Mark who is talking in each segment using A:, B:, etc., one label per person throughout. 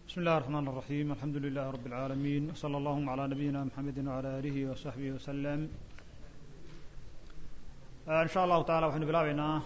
A: بسم الله الرحمن الرحيم الحمد لله رب العالمين وصلى اللهم على نبينا محمد وعلى آله وصحبه وسلم إن شاء الله تعالى waxaynu bilaabeynaa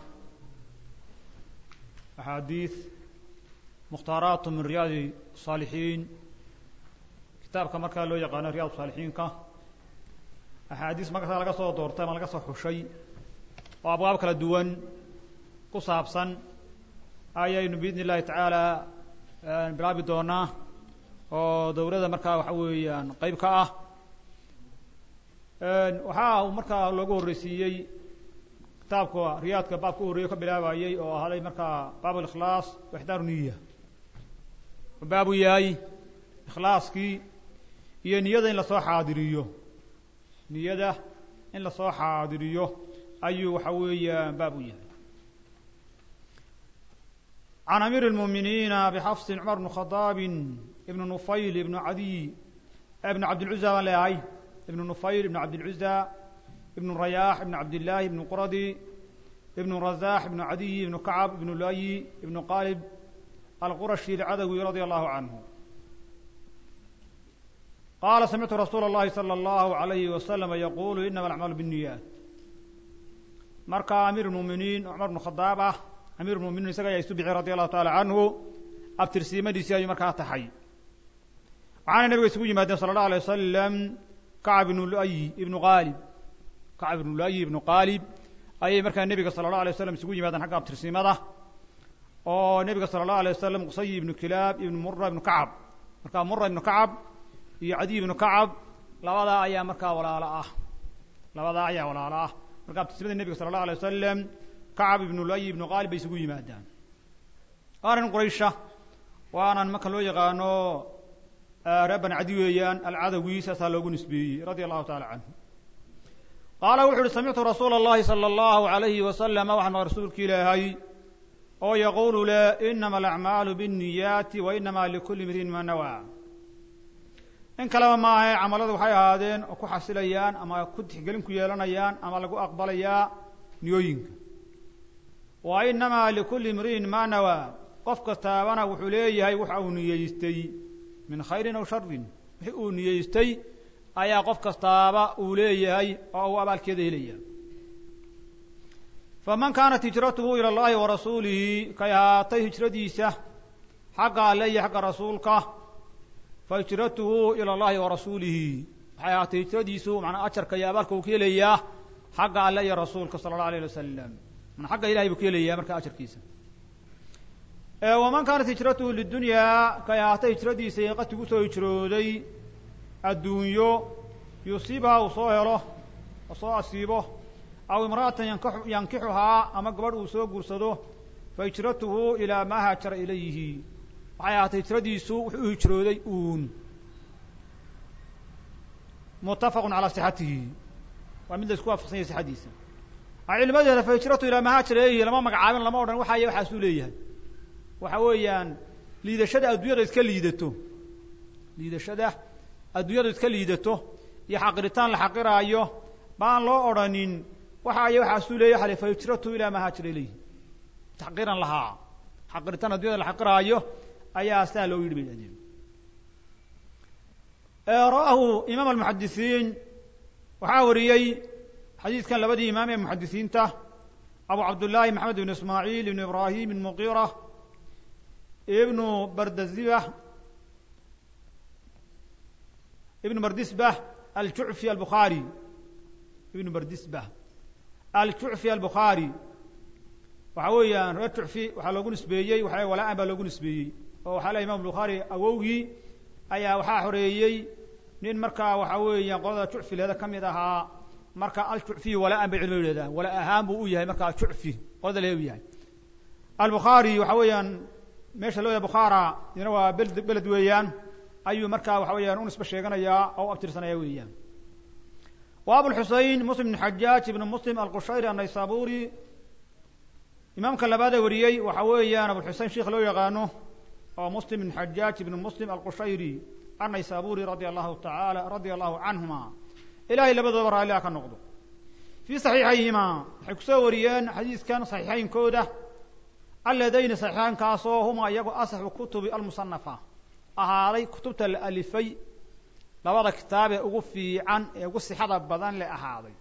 A: أxaadiiث mukhtaaraat min riyaadi الصاalixiin kitaabka markaa loo yaqaano riyaad الصaalixiinka axaadiis markasaa laga soo doortay ama laga soo xushay oo abwaab kala duwan ku saabsan ayaynu biidn الlahi taعaalى bilaabi doonaa oo dawladda markaa waxa weeyaan qeyb ka ah waxaa uu markaa loogu horreysiiyey kitaabka riyaadka baabka u horreeye ka bilaabayey oo ahaaday markaa baab اlikhlaas wa ixdaaru niya baabu yahay ikhlaaskii iyo niyada in lasoo xaadiriyo niyada in lasoo xaadiriyo ayuu waxa weeyaan baab u yahay عن أمير المؤمنين بxفص cمر بن خطاب بن نفyل بن عdي بن عبدالعزى baan leeyahay بن نفyل بن عبدالعزى بن رyاح بن عبداللahi بن qرdي بن رزاح بن عdي بن كعب بن لي بن qالب الqرشي العdوي رضي الله عنه qال سمعت رsuuل اللhi صلى الله عليه وسلم يقول إنما الأعمال بالنyات marka أمير المؤمiنين cمر بن خطاaب ah amiir muminiin isaga ayaa isu bixi radi allahu taala canhu abtirsiimadiisii ayuu markaa taxay waxaana nabiga isugu yimaadeen sala allahu alay wasalam kacab ibnu luayi ibnu qaalib kacab ibnu luayi ibnu qaalib ayay markaa nebiga sala allahu alay wasalam isugu yimaadeen xagga abtirsiimada oo nebiga sala allahu alay wasalam qusay ibnu kilaab ibnu mura ibnu kacab markaa mura ibnu kacab iyo cadiy ibnu kacab labadaa ayaa markaa walaalo ah labadaa ayaa walaalo ah marka abtirsiimada nebiga sala allahu alay wasalam kacab ibnu luayi ibnu qaalib bay isugu yimaadaan waanan quraysha waanan marka loo yaqaano reer bani cadi weeyaan alcadawi saasaa loogu nisbeeyey radia allahu taala canhu qaala wuxu uhi samictu rasuula اllahi salى اllahu alayhi wasalam waxaan maa rasuulka ilaahay oo yaquulu le inama alacmaalu biالniyaati wa inama likuli mriin ma nawaa in kaleba maahe camaladu waxay ahaadeen oo ku xasilayaan ama ku tixgelin ku yeelanayaan ama lagu aqbalayaa niyooyinka wa inamaa likulli imri'in maa nawaa qof kastaabana wuxuu leeyahay waxa uu niyeystay min khayrin aw sharin wixii uu niyeystay ayaa qof kastaaba uu leeyahay oo uu abaalkeeda helaya faman kaanat hijratuhu ila اllahi wa rasuulihi kay ahaatay hijradiisa xagga alle iyo xagga rasuulka fa hijratuhu ila اllahi wa rasuulihi waxay ahaatay hijradiisu manaa ajarka iyo abaalka uu ka helayaa xagga alle iyo rasuulka sala اllahu alayh wasalam man xagga ilahay buu ka helaya marka ajarkiisa waman kaanat hijratuhu lidunyaa kay ahaatay hijradiisa qati gu soo hijrooday adduunyo yusiibhaa uu soo helo oo soo asiibo aw imra'atan yankixuhaa ama gabadh uu soo guursado fa hijratuhu ilaa maa haajara ilayhi waxay ahaatay hijradiisu wuxuu u hijrooday uun muttafaqun calaa sixatihi waa mid la isku waafaqsan yahay sixadiisa cilmadeeda fa hijratu ilaa mahaajir ilayhi lama magacaabin lama odhan waxaay waxaasuu leeyahay waxa weeyaan liidashada adduunyada iska liidato liidashada adduunyadu iska liidato iyo xaqiritaan la xaqiraayo baan loo odhanin waxa ay waxaasuu leeyahy waxa fa hijratu ilaa mahaajir ilayhi taxqiiran lahaa xaqiritaan addunyada la xaqiraayo ayaa saa loo yidhi bay dhahdeen ra'ahu imaam almuxadisiin waxaa wariyey xadiidkan labadii imaam ee muxadisiinta abu cabdullaahi maxamed ibn ismaaciil ibn ibrahim ibn muqira ibnu bardazibah ibnu bardisbah aljucfi albukhaari ibnu bardisbah aljucfi albukhaari waxa weeyaan reer jucfi waxaa loogu nisbeeyey waxa walaa-an baa loogu nisbeeyey oo waxaa lehy imam bukhaari awowgii ayaa waxaa xoreeyey nin markaa waxa weeyaan qolada jucfi leeda ka mid ahaa marka aljucfiy walaa-an bay culimadu yidhahdaan wala ahaan buu u yahay marka aljucfi qolada le u yahay albukhaari waxa weeyaan meesha loo yahay bukhaara dina waa beled beled weeyaan ayuu markaa waxa weeyaan u nisbe sheeganayaa oo u abtirsanaya weeyaan wa abulxusein muslim ibn xajaaj ibn muslim alqushayri annaysaburi imaamka labaadee wariyey waxa weeyaan abulxusein sheikh loo yaqaano oo muslim ibn xajaaj ibn muslim alqushayri annaysaburi radia allahu taala radia allahu canhuma ilahay labadooba raalliha ka noqdo fii saxiixayhima waxay kusoo wariyeen xadiiskan saxiixaynkooda alladayni saxiixaynkaasoo huma iyagu asaxu kutubi almusanafa ahaaday kutubta la alifay labada kitaab ee ugu fiican ee ugu sixada badan le ahaaday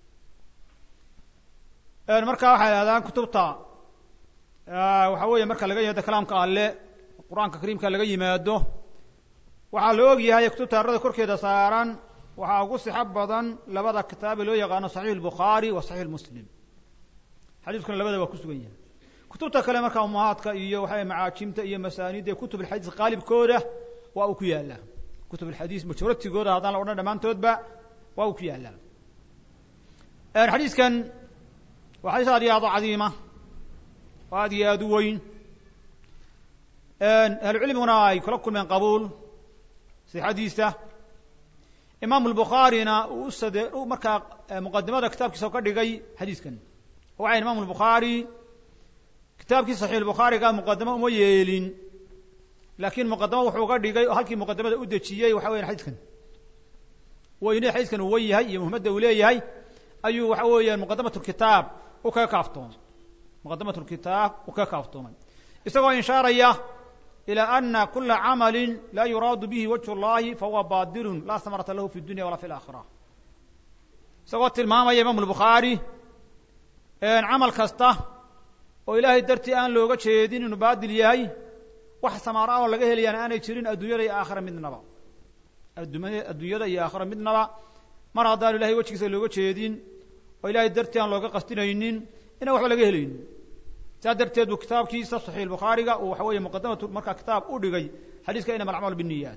A: marka waxay idhahdaan kutubta waxa weeye marka laga yimaado kalaamka alle qur-aanka kariimka laga yimaado waxaa la og yahay kutubta arada korkeeda saaran waxaa ugu sixo badan labada kitaabe loo yaqaano saxiix albukhaari wa saxiix muslim xadiiskuna labada waa ku sugan yahay kutubta kale marka umahaadka iyo waxaw macaajimta iyo masaanida iyo kutub alxadiis qaalibkooda waa uu ku yaalaa kutub alxadiis majuratigooda haddaan la odhan dhammaantoodba waa uu ku yaalaa xadiiskan waa xadiis aad iyo aad u cadiima oo aad iyo aad u weyn ahlucilmiguna ay kula kulmeen qabuul sixadiisa imaamu albukhaarina uu usade markaa muqadimada kitaabkiisa ka dhigay xadiiskan waxay imaamu albukhaari kitaabkii saxiix albukhaariga muqadamo uma yeelin laakiin muqadamo wuxuu ga dhigay oo halkii muqadamada u dejiyey waxa weyan xadiiskan weyne xadiiskan uu wen yahay iyo muhimmadda uu leeyahay ayuu waxa weeyaan muqadamat lkitaab u kaga kaaftoomay muqadamat lkitaab uu kaga kaaftoomay isagoo inshaaraya ilى ana kula camali laa yuraadu bihi wajh اllahi fahuwa batilun laa samarata lahu fi dunya walaa fi اlaakhira isagoo tilmaamaya imaamu lbukhaari camal kasta oo ilaahay dartii aan looga jeedin inuu baadil yahay wax samaara oo laga helayaana aanay jirin adduunyada iyo aakhira midnaba adduunyada iyo aakhira midnaba mar haddaan ilahay wejigiisa looga jeedin oo ilahay dartii aan looga qastinaynin inaan waxba laga helaynin saa darteed buu kitaabkiisa saxiix bukhaariga uu waxa weeye muqadamatu markaa kitaab u dhigay xadiiska inama alacmaal biniyaat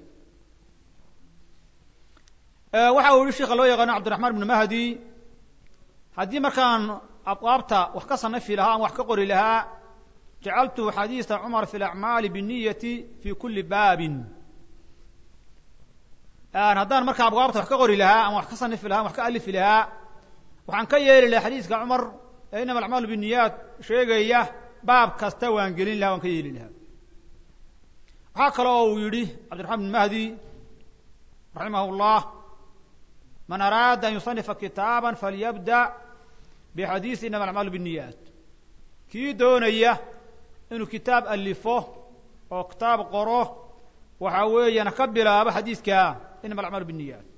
A: waxa uu yihi sheika loo yaqaano cabdiraxmaan ibnu mahdi haddii markaan abwaabta wax ka sanafi lahaa ama wax ka qori lahaa jacaltu xadiisa cumar fi lacmaali biniyati fi kuli baabin haddaan markaa abwaabta wax ka qori lahaa ama wax ka sanifi lahaa ama wax ka alifi lahaa waxaan ka yeeli lahaa xadiiska cumar ee inama alacmaalu biniyaat sheegaya baab kasta waan gelin lahaa waan ka yeeli lahaa waxaa kale oo uu yidhi cabdiraxmaan bin mahdi raximah llah man araada an yusanifa kitaaba falyabda bixadiisi inama alacmaalu biniyaat kii doonaya inuu kitaab alifo oo kitaab qoro waxa weeyaan ka bilaabo xadiiska inama alacmaalu biniyaat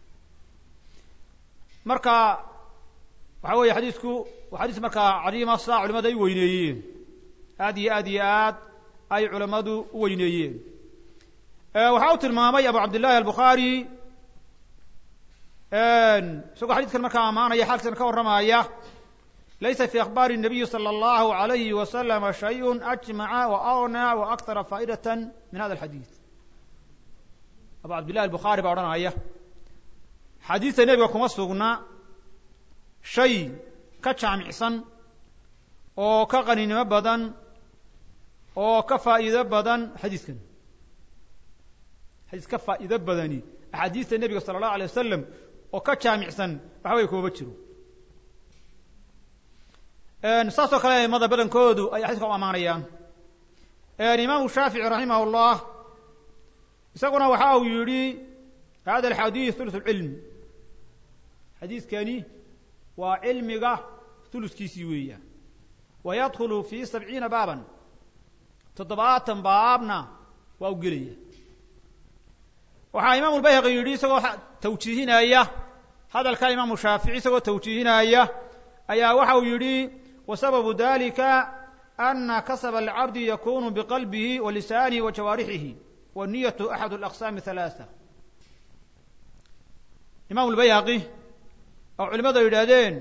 A: marka waxa weeye xadiisku waa xadiis markaa cadiima saa culimadu ay weyneeyeen aad iyo aad iyo aad ay culamadu u weyneeyeen waxa uu tilmaamay abu cabdillahi albukhaari isagoo xadiiskan markaa ammaanaya xaalkiisana ka warramaya laysa fi akhbaari الnabiyi salى اllahu alayhi waslama shayء ajmaca waagna waakara faa'idata min hada alxadiis abu cabdillahi albukhaari baa odhanaya xadiista nebiga kuma sugna shay ka jaamicsan oo ka qaninimo badan oo ka faa'iido badan xadiiskan xadiis ka faa'iido badani axaadiista nebiga sala allahu alay wasalam oo ka jaamicsan waxa weye kumaba jiro saasoo kale aimada badankoodu ay xadiiska u ammaanayaan imaamu shaafici raximah اllah isaguna waxa uu yidhi hada alxadiis thuluth اlcilm xadiiskani waa cilmiga huluskiisii weeyaan wa yadkhulu fi sabciina baaban toddobaatan baabna waa u gelaya waxaa imaamu lbayhaqi yidhi isagoo tawjiihinaya hadalka imaamu shaafici isagoo tawjiihinaya ayaa waxa uu yidhi wasababu dalika ana kasaba alcabdi yakunu biqalbihi wa lisaanihi wa jawaarixihi waniyatu axad alaqsaami halaaa imaamu lbayhaqi oo culimadu ay yidhaahdeen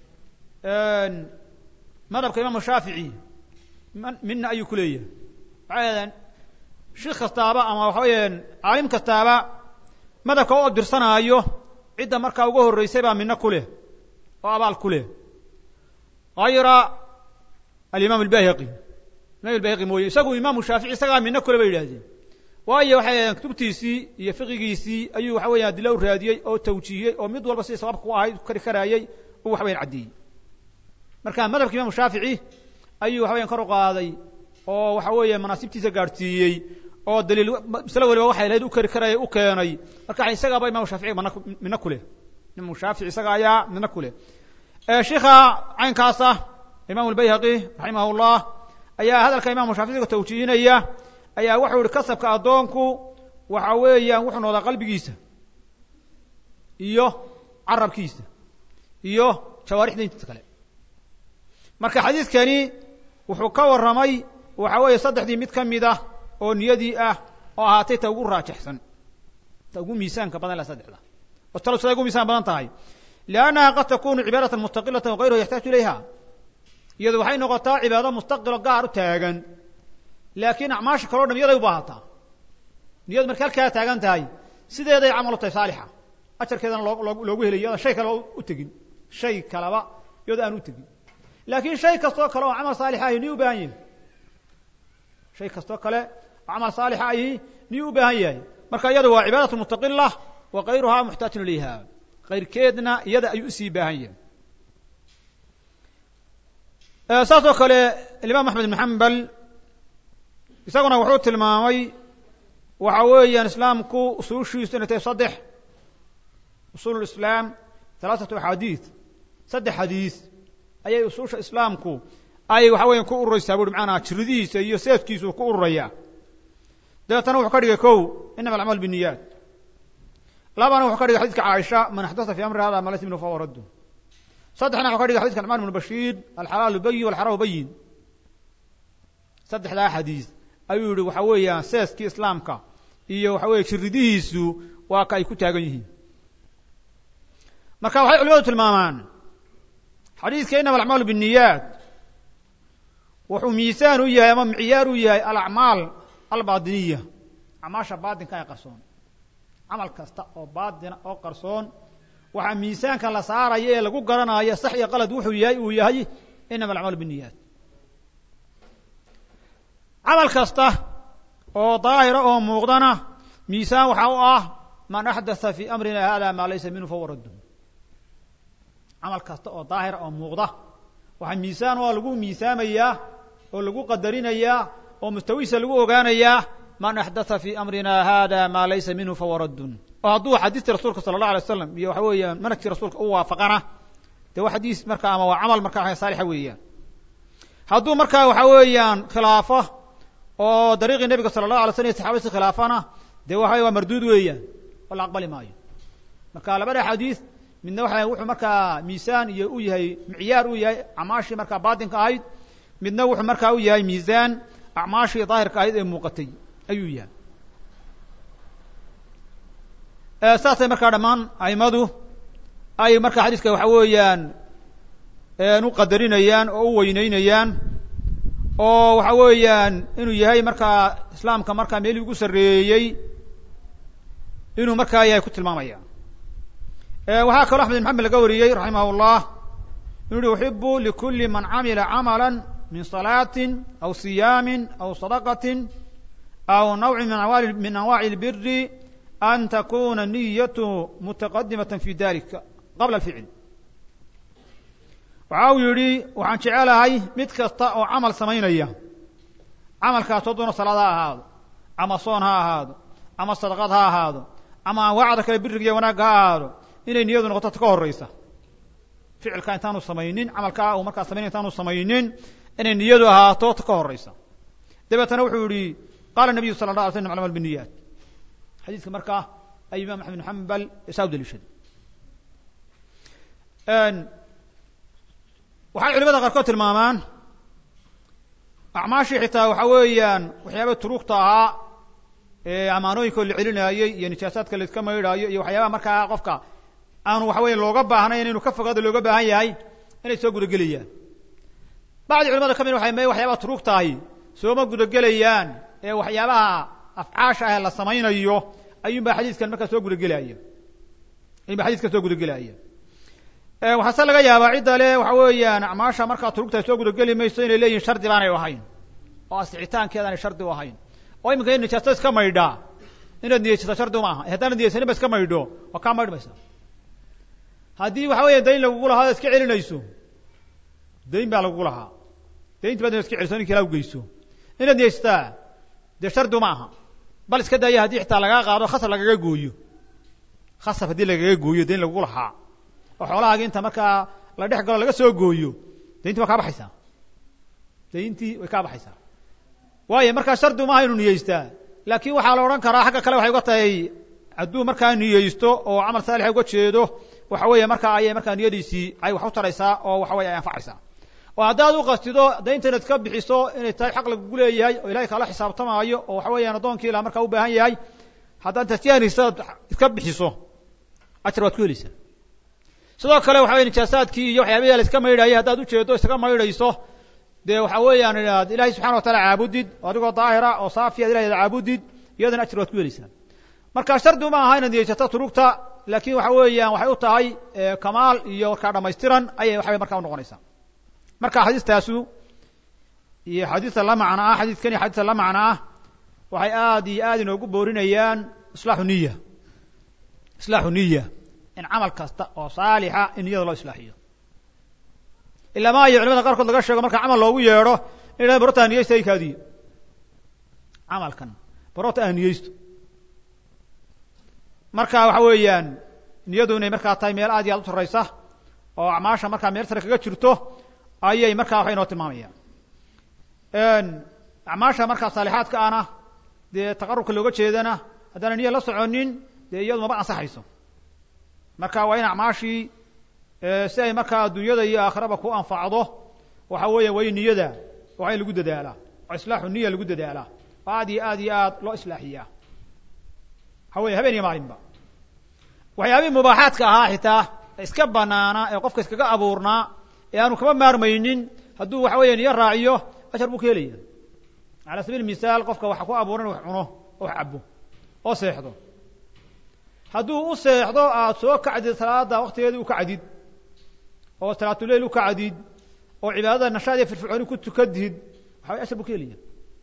A: madhabka imaamu shaafici mina ayuu ku leeyahay waxay yidhahdeen sheikh kastaaba ama waxa weeyaan caalim kastaaba madhabka u dirsanaayo cidda markaa uga horreysay baa mino ku leh oo abaal ku leh hayra alimaam albayhaqi imam albayhaqi mooye isagu imaamu shaafici isagaa mino kule bay yidhahdeen waayo waxay yidhahdeen kutubtiisii iyo fiqigiisii ayuu waxa weyan adila u raadiyey oo tawjiihiyey oo mid walba sidii sababka u ahayd kari karaayey uu waxa weyan caddeeyey marka madhabka imaamu shaafici ayuu waxa weyan kor u qaaday oo waxa weeye manaasibtiisa gaadhsiiyey oo daliil masle waliba waxay lahayd u kari karaya u keenay marka isagaaba imaamu shaafici mana mino ku leh imaamu shaafici isaga ayaa mino ku leh sheikha caynkaasa imaamu albayhaqi raximah llah ayaa hadalka imaamu shaafici isagoo tawjiihinaya ayaa wuxuu yihi kasabka addoonku waxa weeyaan wuxuu noqdaa qalbigiisa iyo carabkiisa iyo jawaarixda intiisa kale marka xadiidkani wuxuu ka warramay waxa weeye saddexdii mid ka mid ah oo niyadii ah oo ahaatay ta ugu raajixsan ta ugu miisaanka badan la saddexda oo talo siday ugu miisaan badan tahay liannaha qad takunu cibaadatan mustaqilatan wagayruhu yaxtaaju ilayha iyadu waxay noqotaa cibaado mustaqilo gaar u taagan laakiin acmaasha kaleo dham iyaday u baahataa niyadu markay halkaa taagan tahay sideeday camal u tahay saalixa ajarkeedana loo loogu helay iyadoo shay kale u tegin shay kaleba iyadoo aan u tegin laakiin shay kastoo kale oo camal saalixa ahi niyu u baahan yahay shay kastoo kale oo camal saalixa ahi niyu u baahan yahay marka iyada waa cibaadatu mustaqila wa kayruhaa muxtaajun ilayha kayrkeedna iyada ayuu usii baahan yahay saas oo kale alimaam axmed ibn xambal isaguna wuxuu tilmaamay waxa weeyaan islaamku usuushiisu inay tahay saddex usuul lislaam halaaثatu axaadiid saddex xadiis ayay usuusha islaamku ay waxa weya ku ururaysaa bui macanaa jiridihiisa iyo seefkiisu ku ururaya dabeetana wuxuu ka dhigay kow inama alacmaal biniyaat labana wuxuu ka dhigay xadidka caaisha man axdasa fi amri hada ma laysa minhu fahuwa raddu saddexna wuxuu ka dhigay xadidka nucmaan ibnu bashiir alxalaalu bayin walxaraamu bayin saddexdaa xadiis ayuu yihi waxa weeyaan seeskii islaamka iyo waxa weeye jiridihiisu waa ka ay ku taagan yihiin marka waxay culimadu tilmaamaan xadiidka inama alacmaalu binniyaat wuxuu miisaan u yahay ama micyaar u yahay alacmaal albaadiniya acmaasha baatinka ee qarsoon camal kasta oo baatina oo qarsoon waxaa miisaanka la saaraya ee lagu garanayo sax iyo qalad wuxuu yahay uu yahay inama alacmaalu binniyaat camal kasta oo daahira oo muuqdana miisaan waxaa u ah man axdatha fi amrina hada maa laysa minhu fahuwa raddu camal kasta oo daahira oo muuqda waxaa miisaan oo lagu miisaamayaa oo lagu qadarinayaa oo mustawiisa lagu ogaanayaa man axdatha fi amrina hada maa laysa minhu fahuwa raddun oo hadduu xadiisti rasuulka sala allah alay waslam iyo waxa weeyaan manhajkii rasuulka u waafaqana dee waa xadiis marka ama waa camal marka saalixa weeyaan hadduu markaa waxa weeyaan khilaafo oo dariiqii nebiga sala allahu alay slam iyo saxabadiisi khilaafana dee waxa waa marduud weeyaan oo la aqbali maayo marka labada xadiis midna waxa wuxuu markaa miisaan iyo u yahay micyaar u yahay acmaashii markaa baatinka ahayd midna wuxuu markaa u yahay miisaan acmaashii daahirka ahayd ee muuqatay ayuu yahay saasay markaa dhammaan aimadu ay markaa xadiiska waxa weeyaan u qadarinayaan oo u weyneynayaan oo waxa weeyaan inuu yahay markaa islaamka markaa meelii ugu sarreeyey inuu markaa yahay ku tilmaamaya waxaa kaloo axmed ibn xamed laga wariyey raximah اllah inuu uhi uxibu likuli man camila camala min salaatin aw siyaami aw sadaqati aw nawci min anwaci اlbiri an takuna niyatu mutaqadimata fi dalika qabla alficl waxa uu yidhi waxaan jecelahay mid kasta oo camal samaynaya camalkaas oo doona salaad ha ahaado ama soon ha ahaado ama sadaqad ha ahaado ama anwaacda kale biriga iyo wanaagga ha ahaado inay niyadu noqoto ta ka horeysa ficilka intaanu samaynin camalkaa uu markaa samaynay intaanu samaynin inay niyadu ahaato ta ka horeysa dabeetana wuxuu yihi qaala nabiyu sala la alay slam acmal biniyaat xadiiska markaa ay imaam axmed bin xambal saa u daliishaday waxay culimada qaarkood tilmaamaan acmaashii xitaa waxa weeyaan waxyaaba turuugta ahaa ee amaanooyinkoo la celinaayey iyo nijaasaadka la iska maydhaayo iyo waxyaabaha markaa qofka aanu waxa weya looga baahnayn inuu ka fogaado looga baahan yahay inay soo gudagelayaan bacdi culimada ka mid waxay me waxyaabaha turuugta ahi sooma gudagelayaan ee waxyaabaha afcaasha ah la samaynayo ayuun baa xadiiskan markaa soo gudagelaya ayuun ba xadiiskan soo gudagelaya waxaase laga yaabaa cidda le waxa weeyaan acmaasha markaa turugta soo gudageli mayso inay leeyihin shardi baanay ahayn oo asixitaankeeda aanay shardi u ahayn oo iminka in nijaasto iska maydhaa inaad niyeysato shardi uma aha haddaanad niyeysanin ba iska maydho waa kaa maydhmaysa haddii waxa weya dayn lagugu lahaa ad iska celinayso dayn baa lagugu lahaa daynti baad inaad iska celiso ninka ilaa ugeyso inaad niyeysataa dee shardi uma aha bal iska daaya haddii xitaa lagaa qaado khasab lagaga gooyo khasab haddii lagaga gooyo dayn lagugu lahaa oo xoolahaagi inta markaa la dhex galo laga soo gooyo dayntii waa kaa baxaysaa dayntii way kaa baxaysaa waayo markaa shardi uma aha inu niyeystaa laakiin waxaa la odhan karaa xagga kale waxay uga tahay hadduu markaa niyeysto oo camal saalixa uga jeedo waxa weeye markaa ayay markaa niyadiisii ay wax u taraysaa oo waxa weye ay anfacaysaa oo haddaad u qastido daynta inaad ka bixiso inay tahay xaq lagugu leeyahay oo ilahay kaala xisaabtamaayo oo waxa weeyaan addoonkii ilaa markaa u baahan yahay haddaad tasyaanaysa iska bixiso ajar waad ku helaysaa sidoo kale waxa weye nijaasaadkii iyo waxyaabihi la iska maydhayay haddaad ujeedo isaga maydhayso dee waxa weeyaan inaad ilahay subxana watacala caabudid oo adigoo daahira oo saafiya ad ilahay ad caabudid iyadana ajar waad ku helaysaa marka shardi uma aha inaad niyeysato turugta laakiin waxa weeyaan waxay u tahay kamaal iyo markaa dhamaystiran ayay waxaway markaa unoqonaysaa marka xadiistaasu iyo xadiista la macno ah xadiidkan iyo xadiista la macno ah waxay aad iyo aad inoogu boorinayaan islaaxu niya islaaxu niya in camal kasta oo saalixa in niyada loo islaaxiyo ilaa ma ayo culamada qaarkood laga sheego marka camal loogu yeedho in idhahdan barota niyeysta ay kaadiyo camalkan barota ah niyeysto marka waxa weeyaan niyadu inay markaa tahay meel aad iyo aad u sarraysa oo acmaasha markaa meel sare kaga jirto ayay markaa waxay inoo tilmaamayaan acmaasha markaa saalixaadka ana dee taqarubka looga jeedana haddaana niya la soconin dee iyadu maba ansaxayso marka waa in acmaashii si ay markaa adduunyada iyo aakhiraba ku anfacdo waxa weeya waa in niyada waa in lagu dadaalaa oo islaaxu niya lagu dadaalaa oo aad iyo aad iyo aad loo islaaxiyaa waxa weeye habeen iyo maalinba waxyaabihii mubaaxaadka ahaa xitaa iska banaanaa ee qofka iskaga abuurnaa ee aanu kama maarmaynin hadduu waxa weya niyo raaciyo ashar buu ka helaya cala sabiil misaal qofka waxa ku abuuran wax cuno oo wax cabo oo seexdo hadduu u seexdo aad soo kacdid salaada waktigeedii u kacdid oo salaatuleil u kacdid oo cibaadada nashaad iyo firfircooni ku tukadid waxa way ashar buu ka helaya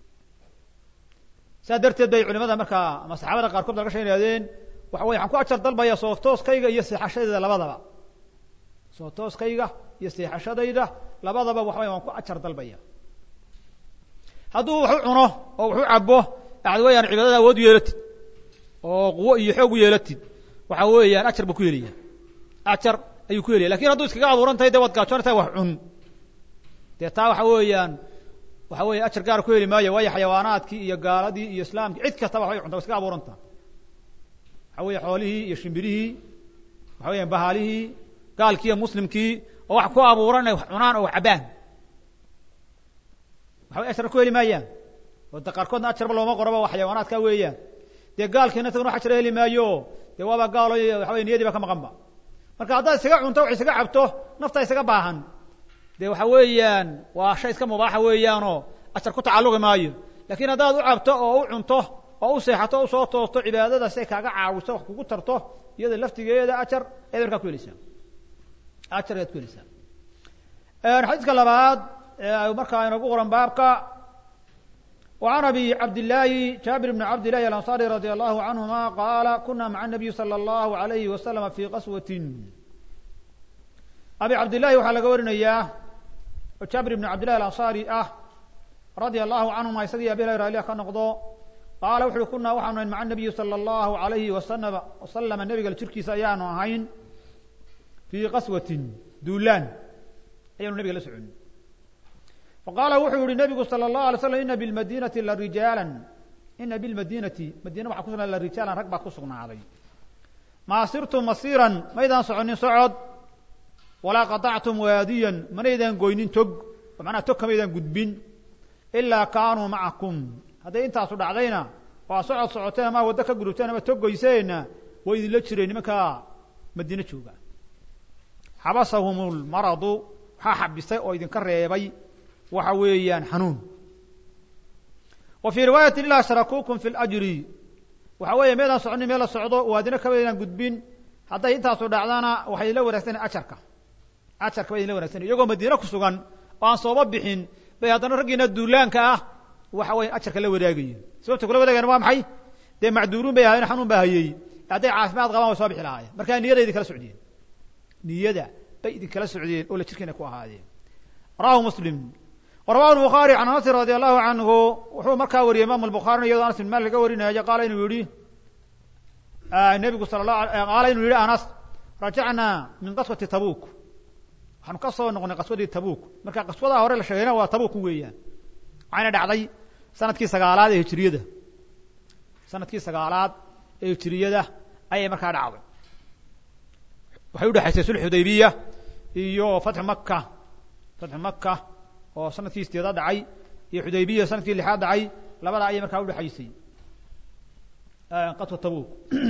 A: saa darteed bay culimada markaa ama saxaabada qaarkood laga sha ihahdeen waxa weye waxaan ku ajar dalbaya soo tooskayga iyo seexashadayda labadaba soo tooskayga iyo seexashadayda labadaba waxa waya waan ku ajar dalbaya hadduu wax u cuno oo wax u cabo waxad weeyaan cibaadada awood u yeelatid oo quwo iyo xoog u yeelatid waxa weeyaan ajar buu ku helaya ajar ayuu ku helaya lakin hadduu iskaga abuuran tahay dee waad gaajoonaytahay wax cun dee taa waxa weeyaan waxa weeye ajar gaar ku heli maayo waayo xayawaanaadkii iyo gaaladii iyo islaamkii cid kastaba waxbay cunta wa iskaga abuuranta waxa weeye xoolihii iyo shimbirihii waxa weeyaan bahaalihii gaalkii iyo muslimkii oo wax ku abuuran inay wax cunaan oo wax cabaan waxa way ajar ku heli maayaan oo de qaarkoodna ajarba looma qoraba waa xayawaanaadka weeyaan dee gaalkiina isaguna wax ajara heli maayo dee waaba gaalo waxa weye niyadii ba ka maqan ba marka haddaad isaga cunto wax isaga cabto nafta isaga baahan de waxa weeyaan waa shay iska mubaaxa weeyaanoo ajar ku tacalluqi maayo lakin haddaad u cabto oo u cunto oo u seexato o usoo toosto cibaadada si ay kaaga caawiso wax kugu tarto iyada laftigeeda ajar ayaad markaa ku helaysaa ajar ayaad ku helaysaa xadiiska labaad markaa inagu qoran baabka وعن أبي عبد الله جابر بن عبد الله الأنصاري رضي الله عنهما قال كنا مع النبي صلى الله عليه وسلم في قسوة أبي عبد الله waxaa laga warinayaa oo jaabir بن cabd لله الأنصاري ah رadي الله عنهuma isagii abi hurayra ilah ka noqdo qaala wuxu uhi kunaa waxaanu ahayn maca النabiyi slى الlahu عalayhi وasلم وasلم nebiga jirkiisa ayaanu ahayn fii qaswaة duulaan ayaanu nebiga la soconi faqaala wuxuu yihi nebigu salى الlahu alay slam ina biاlmadinati larijaaلا ina biاlmadinati madiina waxa ku sugnaaday larijaalan rag baa ku sugnaaday maa sirtum masiiran maydaan soconin socod walaa qaطactum waadiyan manaydan goynin tog oo macnaha tog kamaydaan gudbin ilaa kaanuu macakum hadday intaasu dhacdayna oo aad socod socoteen ama waddo ka gudubteen ama tog goyseenna way idinla jireen nimankaa madiine jooga xabasahum lmaradu waxaa xabisay oo idinka reebay waxa weeyaan xanuun wa fii riwaayati ilaa sharakuukum fi ljri waxa weeye meedaan soconin meel la socdo waadina kamaydaan gudbin hadday intaasu dhacdana waxay idinla wanaagsanay ajarka ajarka bay idinla wanagsanay iyagoo madiine ku sugan oo aan sooba bixin bay haddana raggiina duulaanka ah waxa weya ajarka la wadaagayen sababta kula wadaagayan waa maxay dee macduuruun bay ahayen xanuun baa hayey hadday caafimaad qabaan way soo bixi lahaayeen markaa niyada idinkala socdeen niyada bay idinkala socdeen oo la jirkiina ku ahaadeen rawahu muslim warawahu lbukhaari can anasin radi allahu canhu wuxuu markaa wariyey imam albukhaarina iyadoo anas bin malik laga warinayo qaala inuu yihi nebigu sala la qaala inuu yihi anas rajacnaa min qaswati tabuk waxaanu ka soo noqnay qaswadii tabuk marka qaswadaa hore la sheegayna waa tabuk weeyaan waxayna dhacday sanadkii sagaalaad ee hijiriyada sanadkii sagaalaad ee hijiriyada ayay markaa dhacday waxay udhexaysay sulx xudaybiya iyo fatxu maka fatxu maka oo sanadkii sideedaad dhacay iyo xudaybiya sanadkii lixaad dhacay labada ayay markaa udhexaysay qaswa tabuk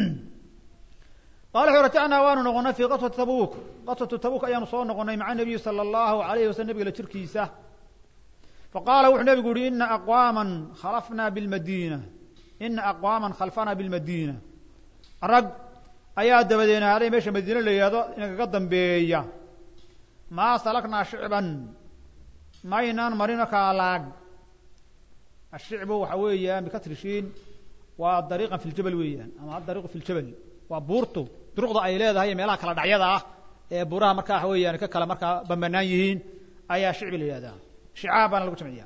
A: qala wuxu rajacnaa waanu noqonay fi qaswati tabuk qaswatu tabuk ayaanu soo noqonay maca nabiyi sala allahu alayhi wasalam nabiga la jirkiisa faqaala wuxuu nabigu yihi ina aqwaama khalafna bilmadina ina aqwaama khalfana bilmadina rag ayaa dabadeenaaday meesha madiine la yihahdo inagaga dambeeya maa salaknaa shicban maynaan marin markaa laag ashicbu waxa weeyaan bikasri shiin waa dariiqan fi ljabal weeyaan ama adariiqu fi ljabal waa buurtu duruqda ay leedahay iyo meelaha kala dhacyada ah ee buuraha markaa waxa weeyaan ka kala markaa bambanaan yihiin ayaa shicbi la yihahdaa shicaab baana lagu jamciya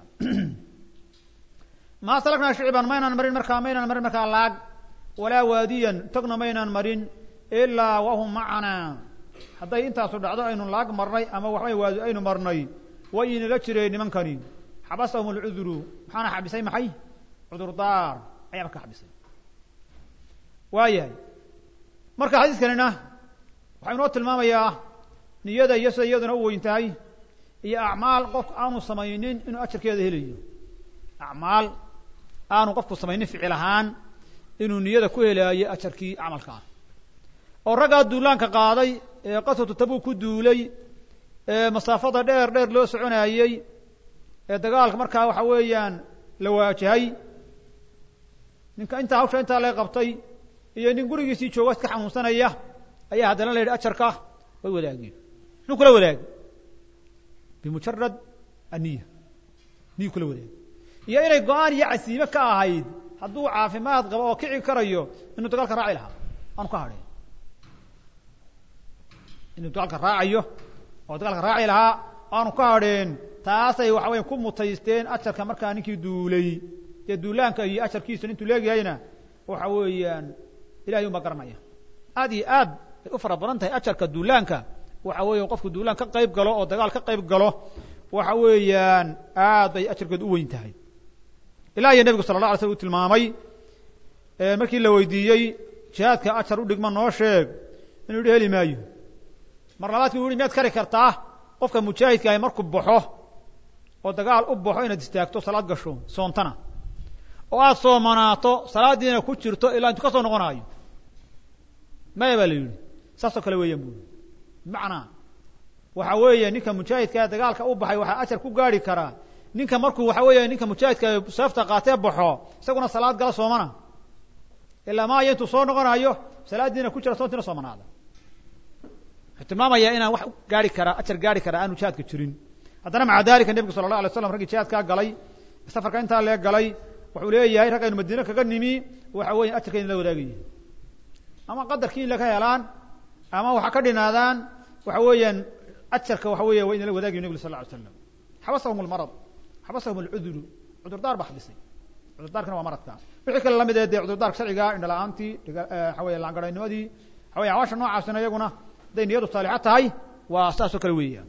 A: maa salaknaa shicban maynaan marin markaa maynaan marin markaa laag walaa waadiyan tagna maynaan marin ilaa wahum macanaa hadday intaasu dhacdo aynu laag marnay ama waxbay waadi aynu marnay way inala jireen nimankani xabasahum alcuduru maxaana xabisay maxay cudurdaar ayaa markaa xabisay waayahay marka xadiiskanina waxaa inoo tilmaamayaa niyada iyo sida iyaduna u weyn tahay iyo acmaal qofku aanu samaynin inuu ajarkeeda helayo acmaal aanu qofku samaynin ficil ahaan inuu niyada ku helaayo ajarkii camalkaa oo raggaa duulaanka qaaday ee qaswatu tabuk ku duulay ee masaafada dheer dheer loo soconaayey ee dagaalka markaa waxa weeyaan la waajahay ninka intaa hawsha intaa laga qabtay iyo nin gurigiisii jooga iska xanuunsanaya ayaa haddana la yidhi ajarka way wadaageen muxuu kula wadaagay bimujarad aniya niyu kula wadaagay iyo inay go-aan iyo casiime ka ahayd hadduu caafimaad qabo oo kici karayo inuu dagaalka raaci lahaa aanu ka hadheen inuu dagaalka raacayo oo dagaalka raaci lahaa aanu ka hadheen taasay waxa weya ku mutaysteen ajarka markaa ninkii duulay dee duulaanka iyo ajarkiisu intuu leegyahayna waxa weeyaan ilahay un baa garanaya aad iyo aad bay u fara badan tahay ajarka duulaanka waxa weeya qofku duulaan ka qayb galo oo dagaal ka qayb galo waxa weeyaan aad bay ajarkeedu u weyn tahay ilaa iyo nebigu sala la alay slam u tilmaamay markii la weydiiyey jihaadka ajar u dhigma noo sheeg inuu yihi heli maayo mar labaadkii u yihi miyaad kari kartaa qofka mujaahidka ahi markuu baxo oo dagaal u baxo inaad istaagto salaad gasho soontana oo aada soomanaato salaadiina ku jirto ilaa intu ka soo noqonaayo maya baa la yidhi saasoo kale weeyaan bu bimacnaa waxa weeye ninka mujaahidkaa dagaalka u baxay waxaa ajar ku gaari karaa ninka markuu waxa weeya ninka mujaahidka seefta qaatee baxo isaguna salaad gala soomana ilaa maaya intuu soo noqonayo salaadiina ku jira soontiina soomanaada wuxuu tilmaamayaa inaan wax gaari karaa ajar gaari karaa aanu jihaadka jirin haddana maca dalika nebigu sala allah alay slam raggii jihaadkaa galay safarka intaa lee galay wuxuu leeyahay rag aynu madiine kaga nimi waxa weya ajarka in la wadaagaya ama qadarkii in laka helaan ama waxa ka dhinaadaan waxa weeyaan ajarka waxa weya waa inala wadaagayo nebig sal lla alay slam xabasahum almarad xabasahum alcuduru cudurdaar ba xabisay cudurdaarkana waa maradka wixii kale lamid ee dee cudurdaarka sharciga indha la-aantii waxa weya laangaraynimadii waxa weya awaasha noocaasina iyaguna hadday niyadu saalixa tahay waa saas oo kale weeyaan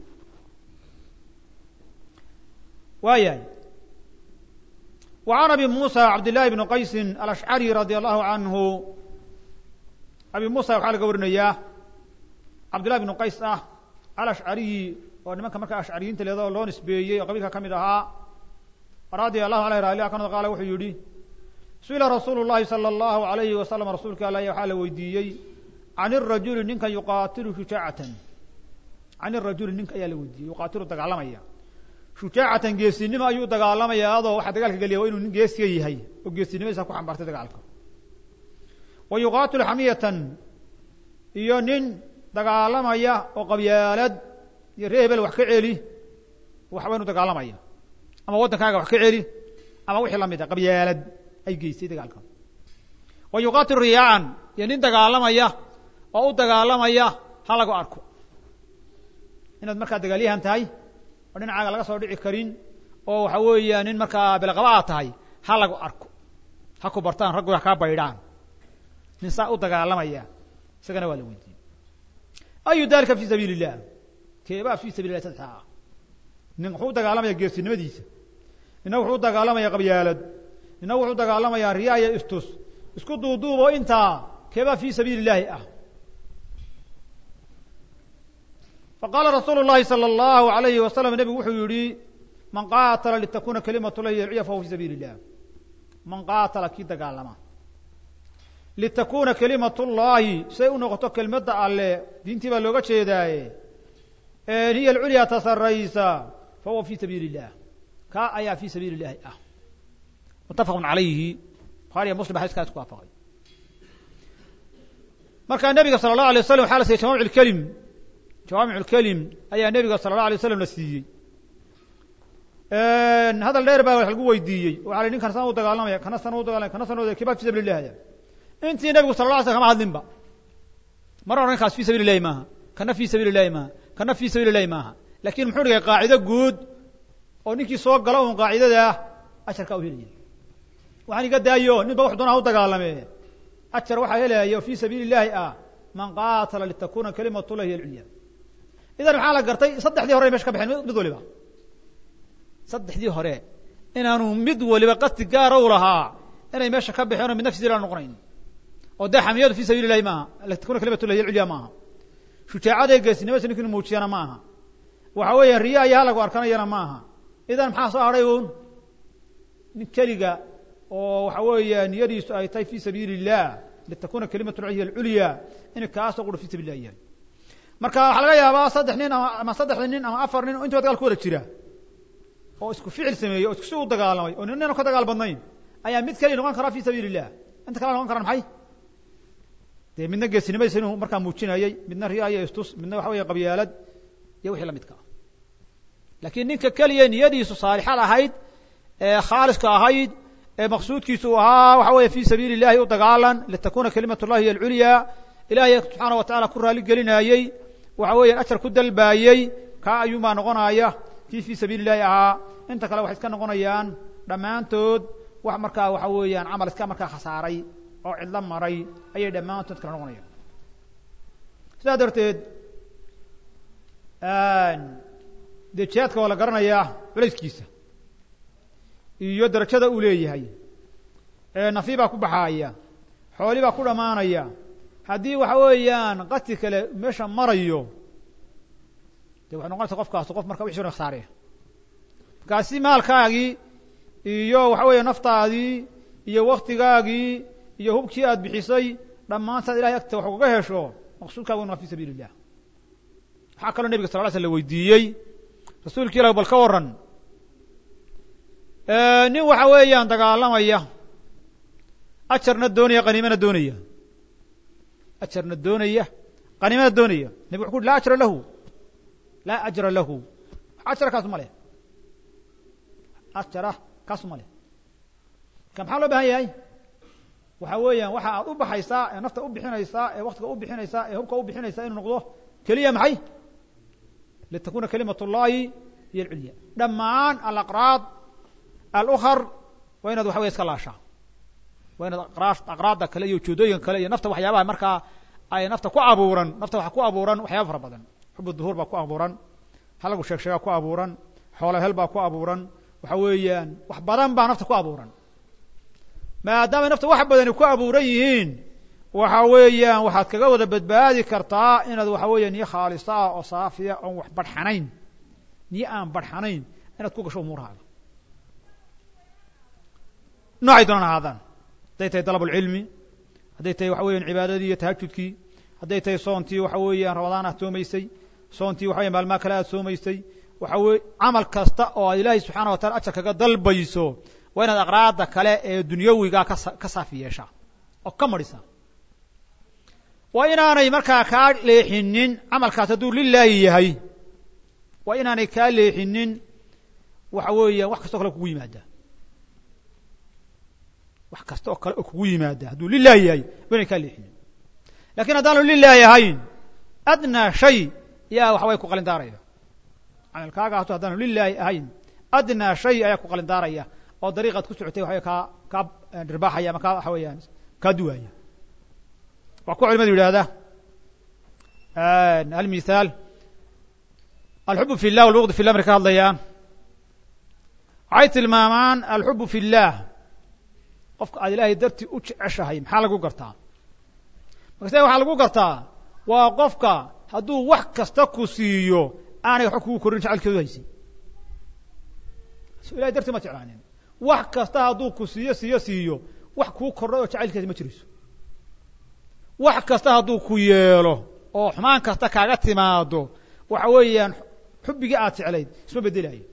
A: waayahay وعن أبي موسى عبد الله بن qaيس الأشعري رضي الله عنه أبي موسى waxaa laga warinaya cabd لله بن qays ah alأشعري oo nimanka marka ashcariyiinta leedo loo nisbeeyey oo qabiilka ka mid ahaa radي الlahu عanه rali kano qaala wuxuu yihi suئila rasuul الlahi salى الlahu عalayhi wasalam rasuulka alah waxaa la weydiiyey can الrajuli ninka yuqaatilu shujaacatan can الrajuli ninka ayaa la weydiiyey yuqaatilu dagaalamaya shujaacatan geesinimo ayuu dagaalamaya adoo waxaa dagaalka geliya waa inuu nin geesiga yahay oo geesinimadiisa ku xambaartay dagaalka wa yuqaatilu xamiyatan iyo nin dagaalamaya oo qabyaalad iyo ree hebel wax ka celi waxba inu dagaalamaya ama waddankaaga wax ka celi ama wixii lamid a qabyaalad ay geystay dagaalka wa yuqaatilu riyaacan iyo nin dagaalamaya oo u dagaalamaya ha lagu arko inaad markaa dagaalyahan tahay oo dhinacaaga laga soo dhici karin oo waxa weeya nin markaa bilqaba aad tahay ha lagu arko ha ku bartaan raggu ha kaa baydhaan nin saa u dagaalamaya isagana waa la weydiiyey ayu dalika fi sabiil illah keebaa fi sabil lah saddexa ah nin wuxuu u dagaalamaya geesinimadiisa nina wuxuu u dagaalamaya qabyaalad nina wuxuu u dagaalamayaa riyaa iyo istus isku duuduubo intaa keebaa fii sabiili illaahi ah faqaala rasuulu llahi salى allahu alayhi wasalam nebigu wuxuu yihi man qaatala litakuna kalimatu llahi yalciya fahuwa fi sabiili illah man qaatala kii dagaalama litakuna kalimatu llahi say u noqoto kelmadda alle diintii baa looga jeedaaye hiya alculyaa ta saraysa fahuwa fi sabiili illah kaa ayaa fi sabiili illahi ah muttafaqun calayhi bukhari iyo muslim xadiiskaa isku waafaqay markaa nebiga sala allahu alay waslam waxaa la siiyey jawamic lkelim jawaamic lkelim ayaa nebiga sala allah alay waslam la siiyey hadal dheer baa wax lagu weydiiyey waxa la ninkan sana u dagaalamaya kana sana u dagalamaya kana sana u kiba fi sabil illahi intii nebigu sala la alay slam kama hadlinba mar oran ninkaas fi sabil illahi maaha kana fi sabil illahi maaha kana fi sabil illahi maaha lakin muxuu dhigay qaacido guud oo ninkii soo gala un qaacidadaa ajarka u helaya waxaan iga daayo nin ba wax doona ha u dagaalame ajar waxaa helaya oo fi sabiili illahi ah man qaatala litakuna kalimatu llahi hiy alculya idan maxaa la gartay saddexdii hore mesha ka baxeen mid waliba saddexdii hore inaanu mid waliba qasdi gaara u lahaa inay meesha ka baxeen oo midna fi sabil noqonayn oo dee xamiyadu fi sabiili illahi maaha litakuna kalimatu llahi hiy alculya maaha shujaacada geesinimada ninki inu muujiyana maaha waxa weeya riya iyo halagu arkanayana maaha idan maxaa soo hadhay un nin keliga oo waxa weeya niyadiisu ay tahay fi sabiili illah litakuna kalimatu llahi hiy alculya in kaasoo qura fi sabil lah yahay marka waxaa laga yaabaa saddex nin ama ama saddexda nin ama afar nin oo intiba dagaal ku wada jira oo isku ficil sameeyey oo isku si u dagaalamay oo nin nina ka dagaal badnayn ayaa mid keliya noqon karaa fi sabiili illah inta kala noqon karaan maxay dee midna geesinimadiisa inuu markaa muujinayey midna riya iyo istus midna waxa weya qabyaalad iyo wixii lamidka ah laakiin ninka keliya niyadiisu saalixad ahayd ee khaaliska ahayd ee maqsuudkiisu uu ahaa waxa weeye fi sabiili illahi u dagaalan litakuna kalimat llahi hiy alculya ilaahay subxaana wa tacala ku raali gelinaayey waxa weeyaan ajar ku dalbaayey kaa ayuunbaa noqonaya kii fi sabiili illahi ahaa inta kale waxay iska noqonayaan dhammaantood wax markaa waxa weeyaan camal iska markaa khasaaray oo cidlo maray ayay dhammaantood kala noqonayaan sidaa darteed dee jihaadka waa la garanayaa culayskiisa iyo darajada uu leeyahay nafi baa ku baxaaya xooli baa ku dhammaanaya haddii waxa weeyaan qati kale meesha marayo de waxay noqonaysa qofkaas qof marka wixi khasaaraya markaasi maalkaagii iyo waxa weeya naftaadii iyo waktigaagii iyo hubkii aad bixisay dhammaantaad ilahay agta wax ugaga hesho maqsuudkaagu inu waa fi sabiili illah waxaa kaloo nebiga sal ly sl la weydiiyey rasuulki ilah bal ka waran nin waxa weeyaan dagaalamaya ajarna doonaya qaniimana doonaya ajarna doonaya qaniimana doonaya nebig wuxu uri laa ajra lahu laa ajra lahu ajra kaasu ma leh ajara kaasu ma leh ka maxaa loo bahan yahay waxa weeyaan waxa aad u baxaysaa ee nafta u bixinaysaa ee waktiga u bixinaysaa ee hubka u bixinaysaa inuu noqdo keliya maxay litakuna kalimat اllahi hiy alculya dhammaan alaqraad alukar waa inaad waxa wey iska laashaa waa inaad aqraadda kale iyo ujeedooyinka kale iyo nafta waxyaabaha markaa ay nafta ku abuuran nafta waxa ku abuuran waxyaaba fara badan xub duhuur baa ku abuuran halagu sheeg sheegaa ku abuuran xoola hel baa ku abuuran waxa weeyaan wax badan baa nafta ku abuuran maadaamay nafta wax badani ku abuuran yihiin waxa weeyaan waxaad kaga wada badbaadi kartaa inaad waxa weeya niyo khaalisa ah oo saafiya oon wax barxanayn niyo aan barxanayn inaad ku gasho umuurahaaga noocay doonaan ahaadaan hadday tahay dalab alcilmi hadday tahay waxa weeyaan cibaadadii iyo tahajudkii hadday tahay soontii waxa weeyaan ramadaan aad soomaysay soontii waxa weya maalmaha kale aad soomaysay waxa weye camal kasta oo aad ilaahay subxaana wa taala ajar kaga dalbayso waa inaad aqraada kale ee dunyawigaa kasa ka saafi yeeshaa oo ka marhisa waa inaanay markaa kaa leexinin camalkaas hadduu lilaahi yahay waa inaanay kaa leexinin waxa weeyaan wax kastoo kale kugu yimaada wax kasta oo kale oo kugu yimaada hadduu lilaahi yahay waa inay kaa leexinin lakin haddaanu lilaahi ahayn adnaa shay yaa waxa way ku qalindaaraya camalkaaga hato haddaanu lilaahi ahayn adnaa shay ayaa ku qalindaaraya oo dariiqaad ku socotay waxaway kaa kaa dhirbaaxaya ama kaa waxa weeyaan kaa duwaaya waa kuwa culimadu yidhahda almithaal alxubu fi llah walbuqd fi llah markay ka hadlayaan waxay tilmaamaan alxubu fi llah qofka aad ilaahay dartii u jeceshahay maxaa lagu gartaa markase waxaa lagu gartaa waa qofka hadduu wax kasta ku siiyo aanay waxba kugu korin jecelkeedu haysin so ilahay dartii ma jeclaanin wax kasta hadduu ku siiyo siiyo siiyo wax kuu kordhay oo jacaylkeeda ma jirayso wax kasta hadduu ku yeelo oo xumaan kasta kaaga timaado waxa weeyaan xubbigii aad jeclayd isma bedelayo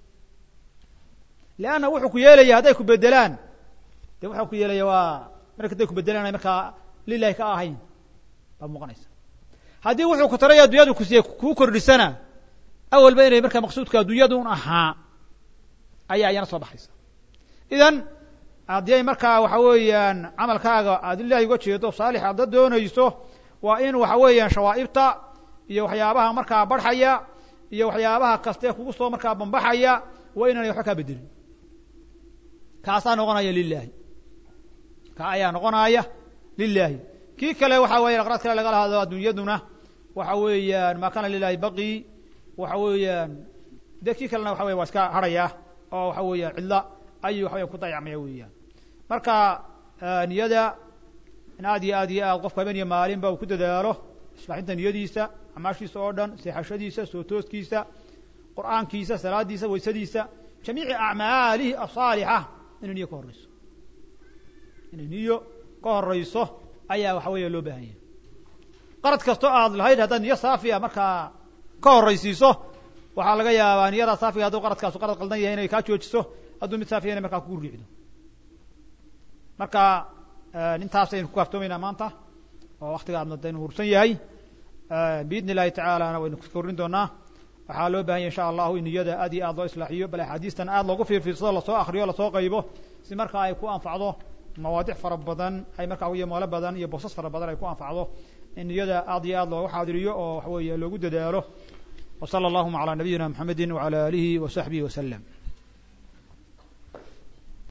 A: leanna wuxuu ku yeelaya hadday ku bedelaan de wuxuu ku yeelaya waa marka hadday ku bedelaan ay markaa lilahi ka ahayn baad muuqanaysa haddii wuxuu ku taray addunyadu ku siiyey kuu kordhisana awalba inay markaa maqsuudka addunyadun ahaa ayaa iyana soo baxaysa idan haddii ay markaa waxa weeyaan camalkaaga aad ilaahay uga jeedo saalix aada doonayso waa in waxa weeyaan shawaa'ibta iyo waxyaabaha markaa barxaya iyo waxyaabaha kaste kugu soo markaa bambaxaya waa inaanay waxba kaa bedelin kaasaa noqonaya lilahi ka ayaa noqonaya lilahi kii kale waxa weya aqraad kale lagala hadlo addunyaduna waxa weeyaan maa kana lilahi baqi waxa weeyaan de kii kalena waxa weya waa iska harhaya oo waxa weeyaan cidla ayuu waxa weya ku dayacmaya weeyaan marka niyada in aad iyo aad iyo aad qofku habeen iyo maalinba uu ku dadaalo islaaxinta niyadiisa amaashiisa oo dhan seexashadiisa soo tooskiisa qur'aankiisa salaadiisa waysadiisa jamiici acmaalihi asaalixa inay niyo ka horreyso inay niyo ka horeyso ayaa waxa weeya loo baahan yahay qarad kastoo aad lahayd haddaad niyo saafiya markaa ka horraysiiso waxaa laga yaabaa niyadaa saafiga hadduu qaradkaasu qarad qaldan yahay inay kaa joojiso hadduu mid saafiya inay markaa kugu riixdo marka intaas aynu ku kaaftoomaynaa maanta oo waktiga aadna daynu hursan yahay biidni illahi tacaalana waynu korrin doonaa waxaa loo bahan yahy insha allahu in niyada aad iyo aad loo islaaxiyo bal axaadiistan aad loogu fiirfiirsado lasoo akriyo lasoo qaybo si markaa ay ku anfacdo mawaadic fara badan ay markaa iyo moolo badan iyo boosas fara badan ay ku anfacdo in niyada aad iyo aad loogu xaadiriyo oo waxa weeye loogu dadaalo wa sala allahuma calaa nabiyina mxamedi wacala alihi wa saxbihi waslem